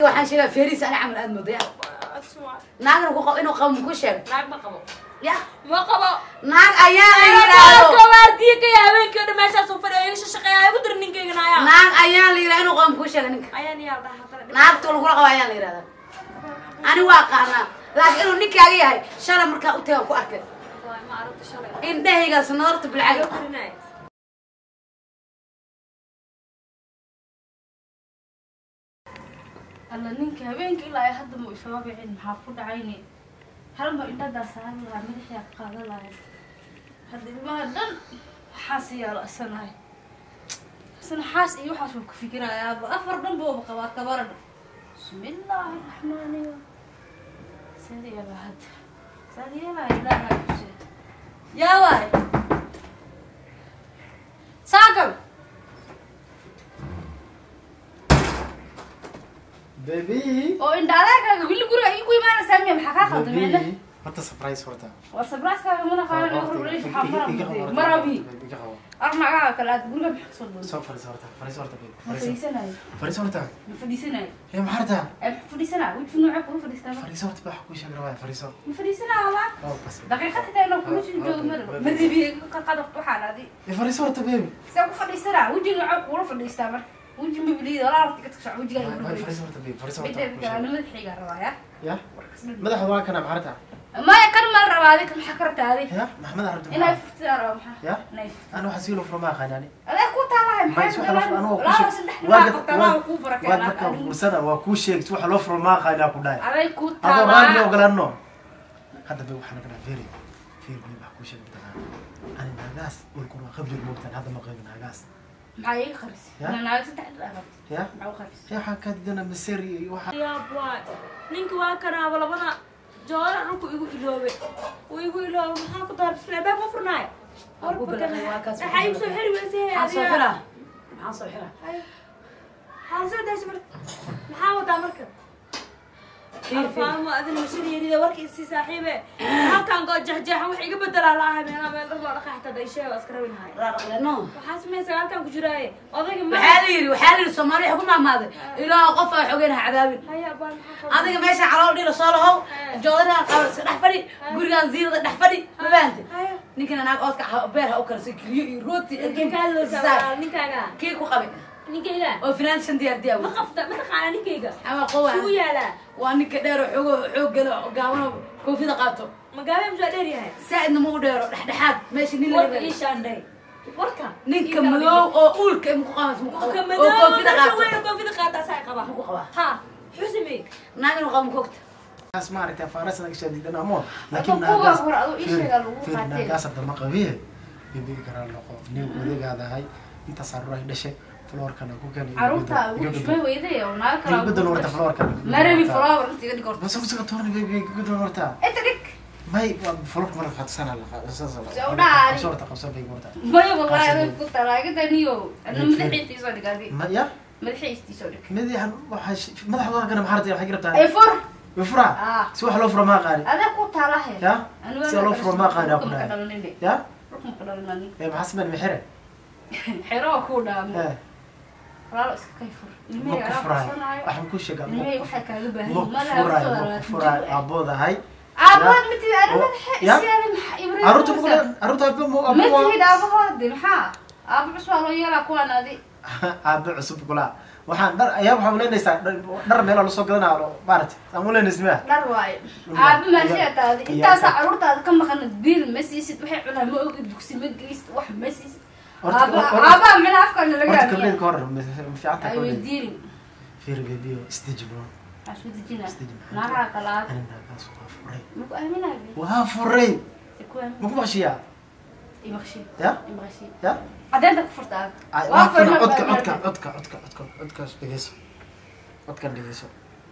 waxaan sheegaa feeriis ani camal aad moodaya naagna ku qabo inuu qabo muku sheeg naag ma qabo ya ma qabo naag ayaa la yidhaahdo waardiikaya habeenkii o dhan meeshaas u fadhiya iga shaqeeya igu dir ninkeyga naaya naag ayaa la yidhahda inuu qabo muku sheega ninka ayaan yaa dhaha hadana naagta lagula qabo ayaa la yidhahdaa ani waa qaanaa laakiin inuu ninkaaga yahay shalay markaa u tagaan ku arkay ma aragta shalay indhahaygaas nadarta bilcag Loo korinaya. alla ninka habeenkii ilaa ay hadda ma isoo bixin maxaa ku dhacayne halma indhadaa saaran lahaa madaxaa qaadan lahay hadda ilmaha dhan waxaas yaala asanahay asana xaas iyo waxaas waa ku fikirayaaba afar dhan booba qabaa kabaran bismillaahi raxmaani sadeela hadda sadeela ilaaha kuse yaa waay saakab baby oo indhaalaakaaga wili guriga ii ku imaanaysaa miya maxaa kaa khaldameyna baby horta surprise horta war sabraaskaaga mana qaadan waxaa mara marabi iga qabo armagaha kale aad guriga maxaa kasoo doonta soo fariis horta fariis horta baby ma fadhiisanayo fariis horta ma fadhiisanayo ee maxaa rabtaa ee ma fadhiisanaa weji noocee kula fadhiistaa fariis horta baa ku sheegi rabaa fariis horta ma fadhiisanaa waa oo bas daqiiqad xitaa inoo kula sii joogo mara marabi qadaf waxaan adi ee fariis horta baby see ku fadhiisanaa weji noocee kula fadhiistaa marka weji mabliida walaa arti ka tashac wejigaa Way- way fariis horta baby fariis horta ku sheegi madaxiga rabaa ya ya madaxa waa kana maxaa rabtaa maya kan mal rabaa adi kan maxaa ka rabtaa adi ya maxamed rabta inay maxaa furtidaan rabaa maxaa ya inay furtidaan ana waxaa sii loo furmaa qaanani adeeg ku taalahay Ma is waxa loo fur- anigu waa kuu laba sheeg- saddex waa baa gad- qabtaa waa- waa kuu barakeen waa marka fursada waa kuu sheegti waxa loo furmaa qaanaa ku dhahay aday ku adoo raalli taalaa ogolaano hadda bay waxaa naga dhaha feri feri bay wax kuu sheegi mataqaana ani naagaas dhulkun waa khabjir moogtaan hadda ma qaybin naagaas maxaa iga qaris Ya? naaga saddex dhaafat ya maxaa u qaris ya waxaa kaa didana maseri iyo waxa yaab waay ninka waa kanaaba labada joora dhulku igu iloobe uu igu iloobe maxaa ku daar bisla albaab ma furnaayo Waa ku bilaabay, waa kaas waxaa igu soo xiri weysay maxaa soo xiraa maxaa soo xiraa maxaa soo daashay marka maxaa wadaa marka alfaamo adin mashiriyarida warka isii saaxiibe halkaan goo jexjeexan wax iga bedelaa la ahay meelaa meel dhar loo dhaqaa xitaa daysheega waa iska rabi lahay no waxaa samaysa halkaan ku jiraaye odayga ma waxaa la yidhi waxaa la yidhi soomaali waxay ku maamaaday ilaa qof aa xogeen ha cadaabin haya baan maxaa adiga meesha calool dhila soo lahow joodarigan qabar iska dhex fadhi gurigan ziirada dhex fadhi ma fahantay haya ninkana naag oodka ha- beer ha u karsay kiliyo iyo rooti ninkaaga ninkaaga kii ku qabay ninkayga oo finaan shan diyaar diyaa ma qabta ma taqaana ninkayga ama qowa sugu yaalaa waa ninka dheer oo xoogo xoog gala oo gaabano koofida qaato magaalada musaa dheer yahay saa'idna ma u dheero dhexdhexaad meesha nin warka laga ii shaandhay warka ninka madow oo uulka muku qamas muku ka qaba oo madoow koofida ka qaato weyn koofida qaata asaa qaba muku qaba ha xusimey naag inuu qabo mukogta kaas maaragtay faaras naga shaadidan amo Marka kuwa hore adoo ii sheega lagu feri qaatay. naagaas hadda ma qabiye bibi garaa noqo nin odegaadahay intaas caruur ay dhashay floorkana ku keen caruurta ushmay weyday oo naaga kala gudan horta floorkana marabi flower inta iga dhig horta bas usaga toorni bibi gudan horta inta dhig may waa floorka mala fatsana la qasasa Soo dhaari. sorta qabsan bay horta maya wallahi adeeg ku taala iga daniyo ana madaxiisa isoo dhig adi ma ya madaxiisa isoo dhig madaxan waxa madaxda waa kana maxaa rabtaa waxay rabtaa ay fur wifra ah si wax loo furo ma qaani adeeg ku taala he ya si loo furo ma qaani ku dhahay dhahay ya rukun ka dhalanani ee maxaa sameyn mixire xero ku dhaamo ee walaalo iska kay fur ma ilmihii ku ayaa furaay qabsanayo waxaan ku sheegaa ma ilmihii ku waxay kaaga baahan ma yihiin ku malaha furaay kusoo ma ku laalaad furaay aaboodahay aabahood matid ana Oo, madaxa ya? siyaada maxaa ibrahim caruurta ma kula caruurta aabba ma aabba waa matihid aabahoodi maxaa aaba cus waa loo yeelaa kuwaan adi aabba cusub kula waxaan dhar ayaa waxaa uleynaysaa dhar meelaa lasoo gadanaa oo maaragtay aan uleynaysa miya dhar waayo Dhar aaba waayo. maashiya taadi Iyo- intaasaa iyo- caruurtaada ka maqanad biil ma siisid waxay cunaa ma ogi dugsi ma geysid wax ma siisid Horta- aaba horta- aabaa mina afkaana laga horta raadiya kabdheed ka hor ma fiicanta ay kabdheed weydiinin fiiri bebiyo stage bro waxaa isku dejina Stage maxaa naagaha kalaad ani naagaas waa furay maku aaminayo waa furay ku aamin ma ku bashiyaa imaqshi ya imaqshi ya cadeenta ku furta aad Ay, waa waa kana furna codka baa- codka codka codka codka codkaas dhegeyso codkan dhegeyso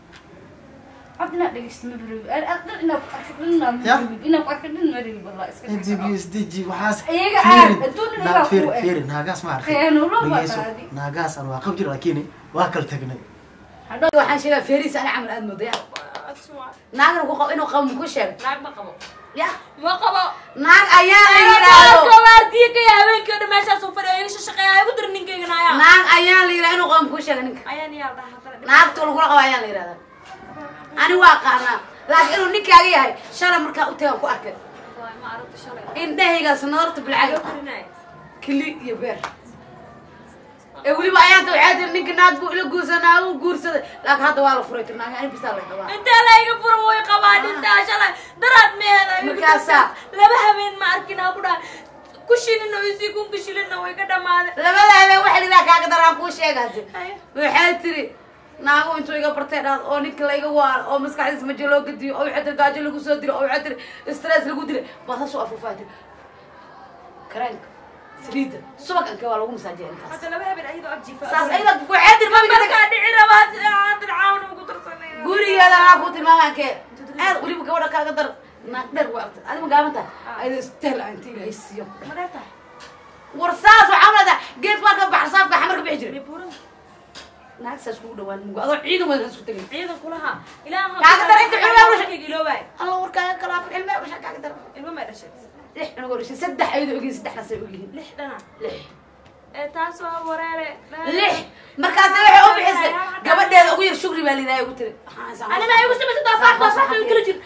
cod inaad dhegeysto ma barabi inaad ku arka dhin ma Ya? barabi inaad ku arka dhin ma rabi wallah iska sdg sdg waxaas Iyaga fiirin. aad, adduun Na- iyagaa fiiri ku eh. fiiri naagaas ma arkay Khiyaano loo dhegeyso bataadi. naagaas aan waa qab jir laakiin waa kala tagnay waxaan sheegaa feeriis ani camal aad moodaya naagna ku qabo inuu qabo muku sheeg naag ma qabo ya ma qabo naag ayaa la yidhaahdo waardiye kaya habeenkii o dhan meeshaas u fadhiyo iga shaqeeya igu dir ninkaygana ayaa naag ayaa la yidhaha inuu qoom kuu sheega ninka ayaan iyaa dhaha haddana naagta lagula qabo ayaa la yidhahdaa ani waa qaanaa laakiin inuu ninkaaga yahay shalay markaa u tagaan ku arkay Wallahi ma aragto shalay indhahaygaas nadarta bilcaga Loo tirinaayo. kili iyo beer ee weliba ayaanta waxaa tiri ninka naag buu ila guursanaa uu guursaday laakiin hadda waa la furay tir naag ani bisaa la qabaa intee la iga furo way qabaan intaa shalay daraad meela Markaasaa. laba habeen ma arkin aan ku dhaha ku shilin oo isii kun ku shilinna way ka dhamaaday labada habeen waxa lidaa kaaga daraan kuu sheega hadi Haye. waxay tiri naago intuu iga bartay dhaad oo ninka layga waalo oo maskaxdiisa majo loo gediyo oo waxay tiri gaajo lagu soo diro oo waxay tiri stress lagu dilay baa saas u afuufaa tiri kareenka saliidda subaganka waa lagu masaajiya ninkaas hadda laba habeen ayadoo abjiifa saas ayada waxay tiri mabiga markaa dhici rabaa hadda caawna ugu darsanay gurigeeda maa ku tilmaamankee aad weliba gabadha kaaga dar naag dheer waa artay adiga ma gaaban tahay ayada isteel aan inta ilaahay siiyo ma dheer tahay war saas waxaa leedahay geed marka baxsaafka xamarka bixi jiray buurada naag saas kugu dhawaan mugo adoo ciidan wada isku tegay ciidan kulaha ilaaha Kaaga dar inta cunuga u dhashay. iloobaay alla warkaaga kalaafin ilmaha usha kaaga dar ilmo may dhashay lix cunugoo dhashay saddex ayadoo ogyihin saddexdaasay ogyihiin lix dhana lix ee taas waa wareere lix markaas waxay u bixisay gabadheeda ugu yar shugri baa lidaaya ugu tiri anina igu samaysa doofaar doofaar bay kala jir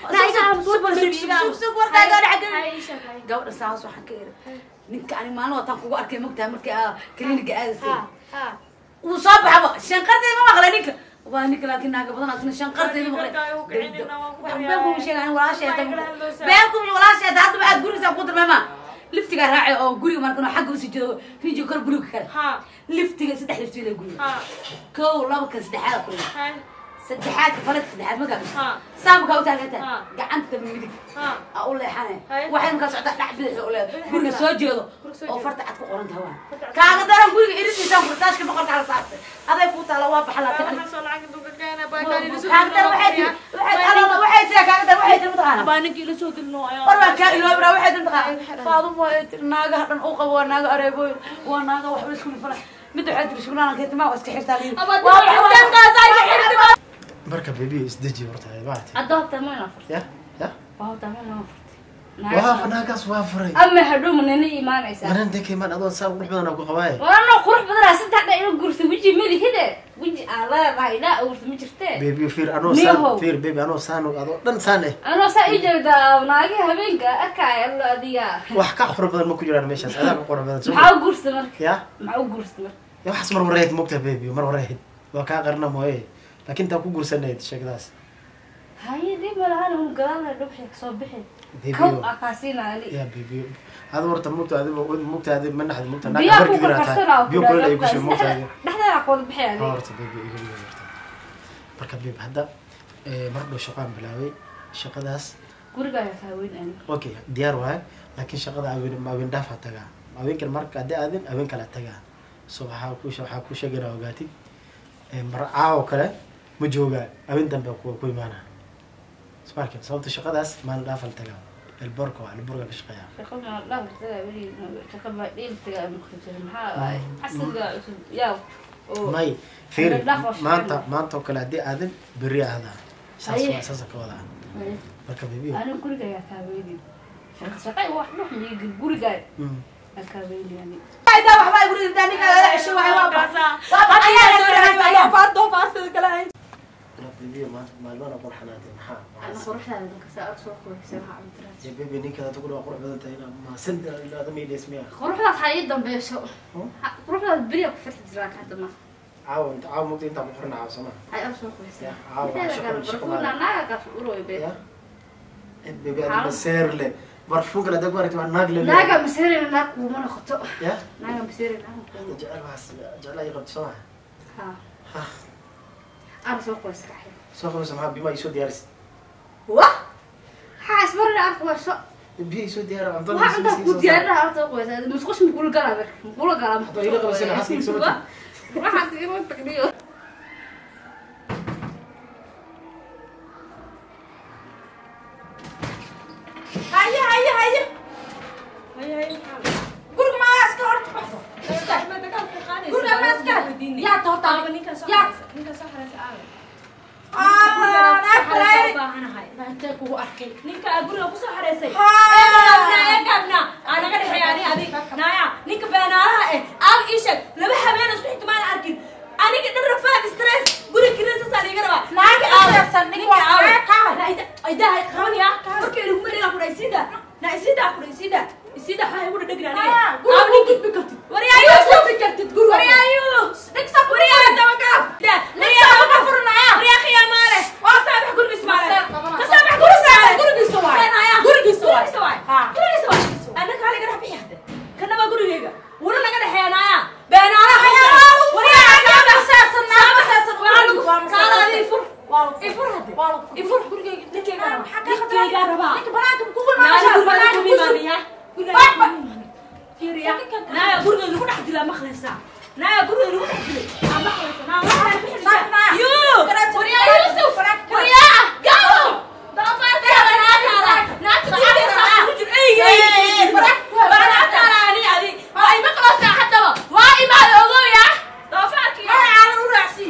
gabadha saas waxaan ka iri ninka ani maalin wataan kugu arkay mogtahay markii aa kliniga aadasay wuu soo baxaba shanqarteeda ma maqlay ninka waa ninka laakiin naaga badan asna shanqarteeda maqlay wax been kuma sheega ani walaasheeda been kuma walaasheeda haddaba aad gurigiisa ku darmeema liftiga raacay oo guriga markan xagga usii jeedo rijiga kor guriga kale ha liftiga saddex liftigeeda guriga ha kow laba kan saddexaad kuriga ha saddexaadka faladka saddexaad ma gaabis ha saamka u taaganta Ha. gacanta midig ha aa u leexane Hay. waxay markaa socdaa dhac bidix u leedahay guriga soo jeedo Guriga soo oo jeedo. farta cad ku qoran tahay waa Farta cad. kaaga daran guriga iridiisaan furtaashka boqorka hala saartay aday kuu taala waa baxa laatay waxaan soo lacag duka keena kaaga daran waxay tiri waxay alala waxay tiri kaaga daran waxay tiri mataqaana baa ninkii ila soo dilno war baa kaa iloobra waxay tiri mataqaana faaduma ay tiri naagaha dhan u qabo waa naaga areebooyin waa naaga waxba isku nifala mid waxay tiri shuglaana keetimaa waa iska xirtaa liin marka bebi isdeji horta maartay adoobta ma ina furtay ya ya waawta ma ina furtay waa naagaas waa furay ama hadhow manana imaanaysaa manan dekeman adoo saa qurux badan ku qabaaye waano qurux badanaa saddex dha ina gursa weji malihide weji aan leedahay ilaa gursa ma jirtee bebi fiir anoo Miyahow. saan fiir bebi anoo saan adoo dhan saan eh anoo saa ii jeedaa naagi habeenka arkaya allo adiga wax ka qurux badan ma ku jiraan meeshaas adaa ka qurux badan soo maxaa u gursa marka ya maxaa u gursa marka ya waxaas mar wareed mogta bebi mar wareed waa kaa qarna mooye laakiin taa ku guursanayd sheekadaas haye dib malahan un gadaal dhubxi kasoo bixi Bebi kow oo- aa kaasiinaani ya bebi adu horta mugta adigo mugta adi ma naxdi mugta biyaa ku biyo karkarsanaa kuleel ay kushe mugta adi dhexdeeda kooda bixi Ha, adi horta bebi iga dhiga horta marka bebi hadda eh, mar dhow shaqaan bilaabay shaqadaas guriga ayaa kaaweyn ani okay diyaar waaye laakiin shaqada aween aween dhaaf ha tagaa aweenkan marka haddii aadin aween kale ha tagaa so waxaa ku waxaa ku sheegana ogaatid Eh, mar caawo kale ma joogaa aween dambe ku ku imaana smarkin sababta shaqadaas maalin dhaaf la tagaa elborka waa elborka ka shaqeeya shaqo ma dhaaftaga weli shaqo ma dhiiltaga maqrajir maxaa casriga cusub yaa oo may fiiri Maalin dhaaf waa shaqeyn. maanta maanta oo kale haddii aadin berri ahdaa saas Haye. waa saasa ka wadaa marka bebi ani guriga ayaa kaaweyni shaqa shaqay wax dhux miyiga guriga Mm. ayaa kaaweyni ani Ayda waxba ay guriga intaa ninka laga cesho waxay waa baxa. Waa baxa ayaa la soo doofaar doofaartada kale hayn bebi maanta maalmana qurxanaatay maxaa ana maxaa quruxdaada dadka saa u soo qoysay waxaa cabdiraas Ya bebi ninkaada tugu waa qurux badan tahay ma sanda ilaada ma idhees miya quruxdaad ha ii dambeysho Ha- quruxdaad beriya ku farxi jiraa ka hadda ma caawa inta caawa mugta intaa ku xirna caawa soma hay u soo qoysay Ya, caawa, Mideeda shaqo- kale, shaqo barfuuna maalin. naaga kaas uroy be ya bebi ada maseer le barfuunka la dagwar waa naag le naaga maseerina naag kuuma noqoto ya naaga maseerina naag kuuma jecel waxaas jecel ay qabto soma ha ha ana soo qoysay raxi soo qabeysa maxaa bima ay soo diyaaris Wah! waxaa ismarina arka waa so biyo ay soo diyaara cuntada waxaa intaa ku diyaarinaha horta soo qoysay musqush mukula galaa marka mukula galaa Hadda ila qabasana xaskiga soo mati. waxaas ima tagniyo Haye haye haye. Haye, haye. Guriga ma iska horta baxso. Guriga ma iska. Yaa toorta. Yaa. Ah, naag balay. intee kugu arkay ninka aa guriga kusoo xareysay Haa. gaabna aa naga dhexeeya ani adig naya ninka beenaalaha eh aal ii sheeg laba habeen isku xigta maan arkin aniga dhan rafaad stress guri kirasasa liiga rabaa Naagi aawe. stress-san, ninka Ninka waa aawe. kaa. Na ida- idaha qabanaya marka ilaguma dhigaa kudha isida na isida kudha isida isida waxaa igu dhadhegna Haa, aniga guriga Aawe, ku gudbi kartid. waryaayu gudbi kartid guriga waryaayu dhigsa waryaa dabagaab waryaa dabagaab furnaya waryaa khiyaamaale waa saabax gurigiis maale Maseer qabana. ka saabax gurigiis maale Gurigiisa waay. Beenaya. Gurigiisa waay. Gurigiisa waay. Haa. Gurigiisa waay. Anna kaa laga dhex bixi hadda. Kana waa gurigayga. Wuna naga dhexeeyanaya. Beenaalaha Hayaa, hadda. waa lagu Waryaa furaa. saabax. Waa masaasan, waa Saabax. masaasan. Waa lagu Waa masaasan. Kaala adi ifur. Waa lagu furaa. Ifur hadda. Waa lagu furaa. Ifur. Gurigayga- Ninkayga rabaa. Maxaa kaa khatar? Ninkayga rabaa. Ninka banaanka kugu Naaya imaanaysaa, guriga banaanka lagu ku sug. imaanaya. Guriga Baa- lagu imaanaya. Fiiriya. Naaya guriga lagu dhex dilaa maqlaysaa. Naaya guriga lagu dhex dilay. Aa maqlaysaa. Naa waxaa lagu dhex dilay. Saarnaa. Yuu. Garaad- Waryaa garaad- Yusuf. garaad- Waryaa. Gaabo. Doofaarkaada naagtaada. Naagta guriga ku jiro. Ey, ey, ey, ey. Waa naagtaada ani adi. Waa ima qaloosaa haddaba. Waa imaada ogoya. Doofaarkii. Magacaadan u raacsii.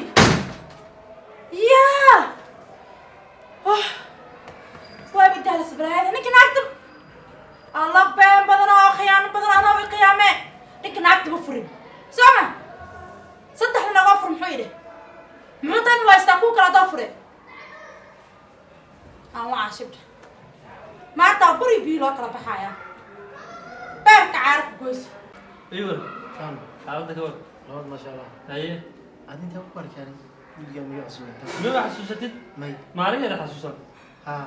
Yaa. Oh. Waa bidaalas balaayada. Ninka naagta alla been badan oo khiyaano badan anoo i qiyaame ninka naagta ma furin soo ma saddexda nagoo fur muxuu yidhi muxuu tan waystaa kuu kala doo fure aan waa shibdha maanta buri bii loo kala baxaya beerka caarka goysa ايوه Faham? حاولت اقول Nabad maasha Allah. ايه Aad intaa ku arkaan guriga miga cusub. ما حسوستي May. ما علي انا حسوسا Ha.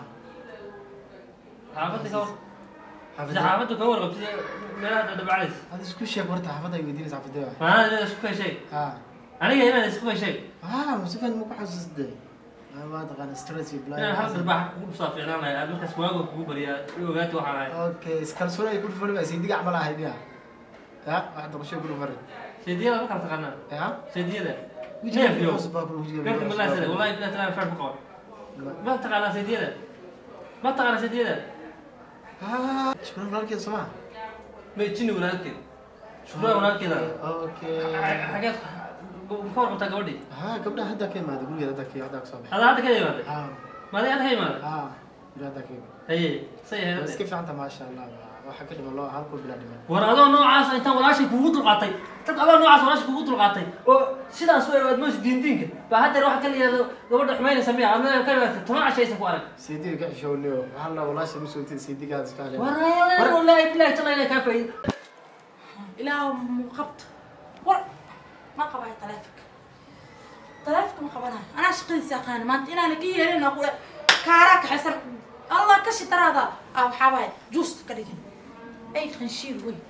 حافظت كور Xaafadda. اذا حافظت كور قلت ما هذا دبع عليك Hada isku sheeg horta xaafadda ay weydiinaysa xaafadda. ما هذا اسكو شيء Ha. انا هنا اسكو شيء Ah, musifan ma ku xasuusday. Ah, waa taqaan stress iyo انا حافظ blind. البحر كوب صافي انا انا مركز واقف كوب بريا وقعت وحنا Okay, iskalsoon ay ku dhufan baa saydiga camal ahay miya. Ya, waxa doqosho ku dhufan. سيدي انا ما كنت قنا Ya. سيدي هذا Wijiga كيف يوم cusub baa ku wijiga. قلت بالله سيدي والله بالله ترى فرق قول ما تقنا سيدي هذا ما تقنا سيدي هذا Ah, shukran walaalkeed soo ma. ما يجيني ولا كذا شكرا ولا كذا Okay. حاجات مكور قلت قولي Ha, gabdhaha hadda ka imaada gurigeeda hadda ka hadda ka soo baxay. هذا هذا كذا ماذا Ha. ما هذا هي ماذا Ha. Ila hadda ka imaada. هي سيء Waa هذا iska fiicanta maasha Allah. Waxa ka dhiman loo halku bilaa dhiman. war adoo noocaas intaan walaashay kugu dulqaatay dad adoo noocaas walaashay kugu dulqaatay oo sidaas way aad moos diindiinka baa haddeer waxa ka liyaado gabadha xumaynaysa miya adna ka liyaado toban cashaysa ku arag Saydiga ka xishoonayo. Waxa la walaasha ma soo tid saydigaada iska haleeyo. war wallaahi bilaahi tala inay kaa faa'iido ilaahu mu qabto war ma qabayo taleefonka taleefonka ma qabanayo anaa shaqadiisa aqaana maanta inaana ka yeelin oo kule kaaraa kaxaysan allah ka shitaraada ah waxaa waaye juusta ka dhigin ay qanshiir weyn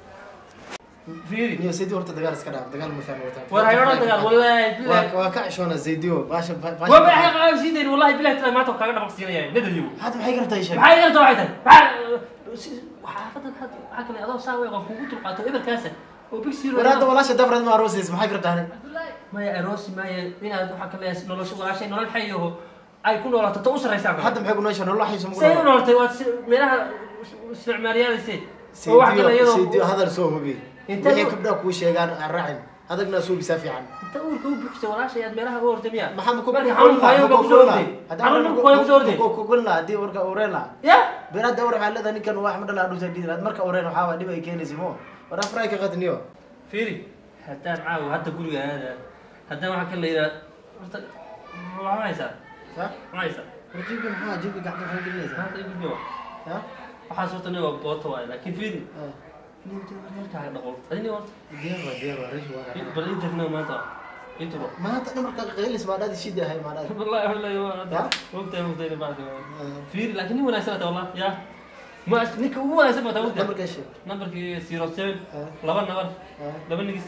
fiiri Niyo saydi horta dagaal iska dhaaf. Dagaal ma fahmo wata. war hayro dagaal wallaahi Waa bilaahi waa ka xishoona saydiyo. Baasha baasha. waa baa xaqaa siidayn wallaahi bilaahi tala maanta kaaga dhaqaq siinaya nadaliyo Hadda maxay gartay sheeg. maxay garta waxay tahay maxaa xaafadan had waxaa kale adoo saa weeqan kugu dulqaato eberkaasa oo big zero War hadda walaasha dafrad ma aroosaysa maxay gartaa? maya aroosi maya inaad waxaa ka leeyahay nolosha walaashay nolol xayaho ay ku noolaato ta u sarraysaa Hadda maxay ku nooshaa nolol xayso say u noolatay waad si- meelaha isticmaalyaadaysay oo wax kale saydiyo saydiyo iyadoo hadal soo hubi. Inta Wixii uu- gabdhaha kuu sheegaan aan raacin. Adagna soo bisaa fiican. inta uurka u buuxsay walaashay aad meelaha u orday miya Maxaa ku marka xanuunka hayo baa kusoo orday xanuunka ku hayo kusoo orday ku kulna hadii warka ureen la ya beerada war waxaa leedahay ninkan wax ma dhalaa dhuusa dhiilaad marka ureen waxaa waa dhib ay keenaysa mo war afray ka qadniyo fiiri haddaan caawa hadda guriga aada haddaan waxaa ka la yidhaha horta waxaa haysaa ha ma haysaa warjiga maxaa jiga gacanta maxaa gelinaysa maanta i gudbiyo ha waxaas horta nin waa boota waaye laakiin fiiri ninka reerkaaga dhaqol adini horta diyaar waa diyaar waa rish waa bal internet maanta intro maanta dhamarka qeylis ma dhadi shida hay ma dhadi والله والله Ya? وقتها وقتها بعد فيري لكن هو ناس والله يا ما نيك هو ناس ما تقول dhamarka sheeg نمبر كي 07 ha لبن نمبر ha لبن نقص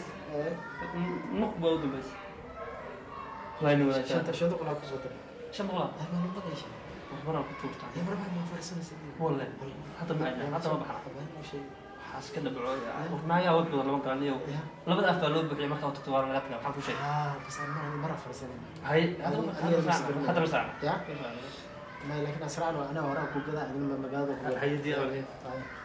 نقبل ودو بس الله ينور عليك shanta shanta qolaa ku soo diray شن والله ay ma la qeyshay مرة كنت وقت ya marba ma farsanaysa والله حتى معنا حتى ما بحر حاس كنا بعوي ورنايا ود بدل ما كان اليوم ya لبد أفعل لو بحي ما كنت تطوار لقيت كم حكوا شيء ah bas aan mara farsanay هاي هذا هذا مساعة هذا مساعة ya ma laakiin asraan waa anaa horaa ku gadaa adin magaalada ku هاي دي أولي gadaa